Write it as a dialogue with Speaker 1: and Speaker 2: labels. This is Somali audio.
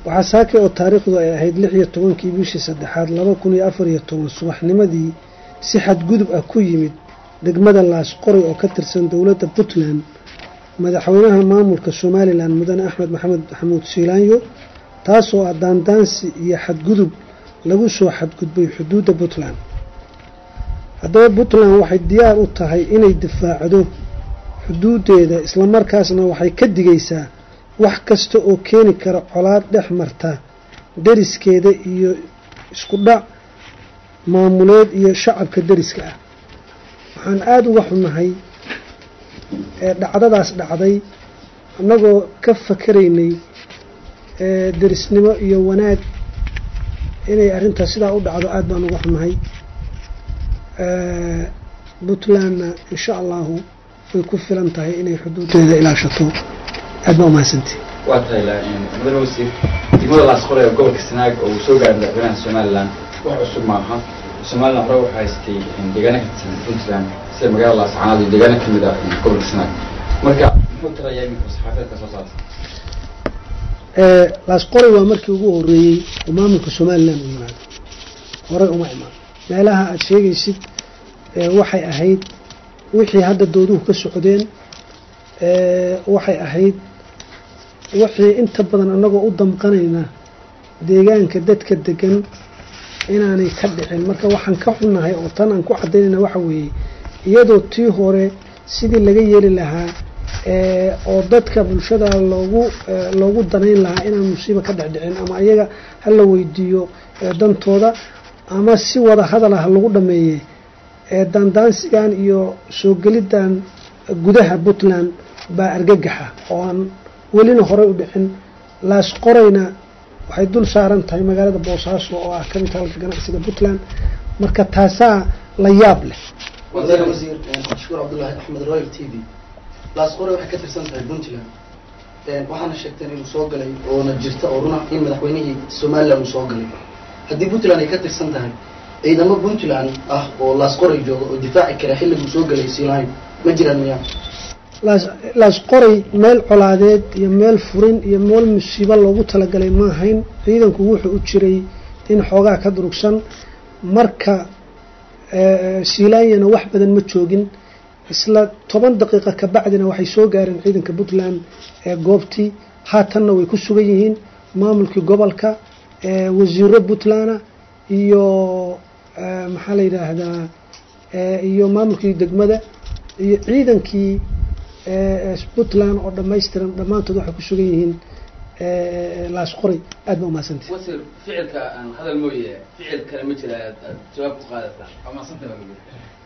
Speaker 1: waxaa saakay oo taariikhdu ay ahayd lix iyo tobankii bishii saddexaad laba kun iyo afar iyo toban subaxnimadii si xadgudub ah ku yimid degmada laasqoray oo ka tirsan dowladda puntland madaxweynaha maamulka somalilan mudane axmed maxamed maxamuud siilaanyo taasoo ah daandaansi iyo xadgudub lagu soo xadgudbay xuduudda puntland haddaba puntland waxay diyaar u tahay inay difaacdo xuduudeeda islamarkaasna waxay ka digaysaa wax kasta oo keeni kara colaad dhex marta deriskeeda iyo isku dhac maamuleed iyo shacabka deriska ah waxaan aada uga xunahay ee dhacdadaas dhacday annagoo ka fakaraynay derisnimo iyo wanaag inay arrintaas sidaa u dhacdo aada baan uga xunahay puntlandna insha allahu way ku filan tahay inay xuduudeeda ilaashato aad baa umahadsanti
Speaker 2: waa tahay mudane wasiir degmada laasqoray oo gobolka sanaag oo uu soo gaaray madaxweynaha somalilan wax cusub maaha somalilan hore waxaa haystay deegaana ka tirsan puntland sida magaalada laascanaad iyo deegaana kamid ah gobolka sanaag marka muxuu tarayaa iminka saxaafadeedka soo saarta
Speaker 1: laasqoray waa markii ugu horeeyey oo maamulka somalilan u yimaado horey uma imaan meelaha aada sheegaysid waxay ahayd wixii hadda dooduhu ka socdeen waxay ahayd wixii inta badan annagoo u damqanayna deegaanka dadka degan inaanay ka dhicin marka waxaan ka xunnahay oo tan aan ku cadaynayna waxa weeye iyadoo tii hore sidii laga yeeli lahaa oo dadka bulshada loogu loogu danayn lahaa inaan musiiba ka dhecdhicin ama ayaga hala weydiiyo dantooda ama si wada hadal ah lagu dhameeye daandaansigan iyo soo geliddan gudaha puntland baa argagaxa oo aan welina horey u dhicin laasqorayna waxay dul saaran tahay magaalada boosaaso oo ah kamid halka ganacsiga puntland marka taasaa la yaab leh
Speaker 3: wasiir wasiir cabdishukuur cabdullaahi axmed royal t v laasqore waxay ka tirsan tahay puntland waxaana sheegteen inuu soo galay oona jirta oo runa in madaxweynihii somalilan uu soo galay haddii puntland ay ka tirsan tahay ciidamo puntland ah oo laasqoray jooga oo difaaci kara xilliguu soo galay siilahayn ma jiraan miyaa
Speaker 1: laasqoray meel colaadeed iyo meel furin iyo meel musiibo loogu talagalay ma ahayn ciidanku wuxuu u jiray in xoogaa ka durugsan marka siilaanyana wax badan ma joogin isla toban daqiiqa kabacdina waxay soo gaareen ciidanka puntland ee goobtii haatanna way ku sugan yihiin maamulkii gobolka wasiiro puntland iyo maxaa la yidhaahdaa iyo maamulkii degmada iyo ciidankii puntland oo dhamaystiran dhammaantood waxay ku sugan yihiin laasqoray aad ba umahadsanti
Speaker 4: wasiir ficilka aan hadal mooye ficil kale ma jira aad jawaab ku qaadataa waa mahadsantahay